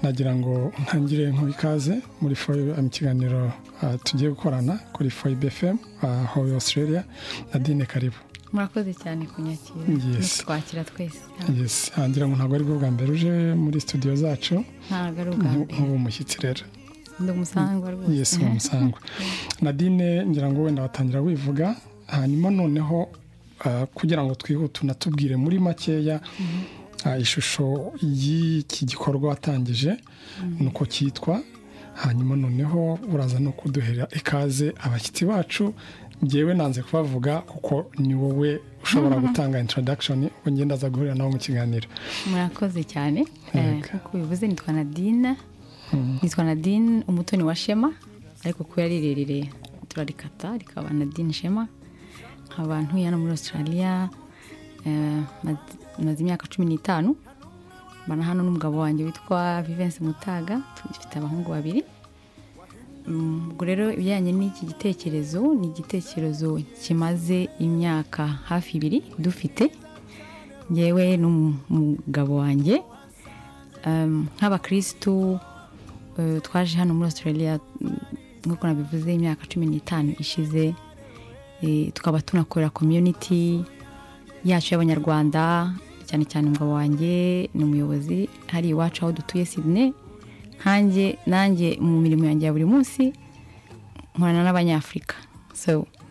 nagira ngo ntangire nk'uwo ikaze muri foyi mu kiganiro tugiye gukorana kuri foyi bfm aho Australia na dine karibu murakoze cyane kunyakira twakira twese hangira ngo ntabwo ari bwo bwa mbere uje muri studio zacu ntabwo ari ubwa mbere nk'ubu mushyitsi rero ni umusangwa rwose yesi ni umusangwa nadine ngira ngo wenda watangira wivuga hanyuma noneho kugira ngo twihute unatubwire muri makeya ishusho y'iki gikorwa watangije nuko cyitwa hanyuma noneho uraza no kuduhera ikaze abashyitsi bacu ngewe nanze kubavuga kuko ni wowe ushobora gutanga introduction ubwo ngenda aza guhurira nabo mu kiganiro murakoze cyane nk'uko bivuze nitwa nadine nitwa nadine umutoni wa shema ariko kuko yari rirerire turarikata rikaba nadine shema nkaba ntuye hano muri australia maze imyaka cumi n'itanu mbana hano n'umugabo wanjye witwa vivense mutaga dufite abahungu babiri ubwo rero ibijyanye n'iki gitekerezo ni igitekerezo kimaze imyaka hafi ibiri dufite ngewe n'umugabo wanjye nk'abakirisitu twaje hano muri australia nk'uko nabivuze imyaka cumi n'itanu ishize tukaba tunakorera komyuniti yacu y'abanyarwanda cyane cyane umugabo wanjye ni umuyobozi hari iwacu aho dutuye sidine nanjye mu mirimo yanjye ya buri munsi nkorana n'abanyafurika so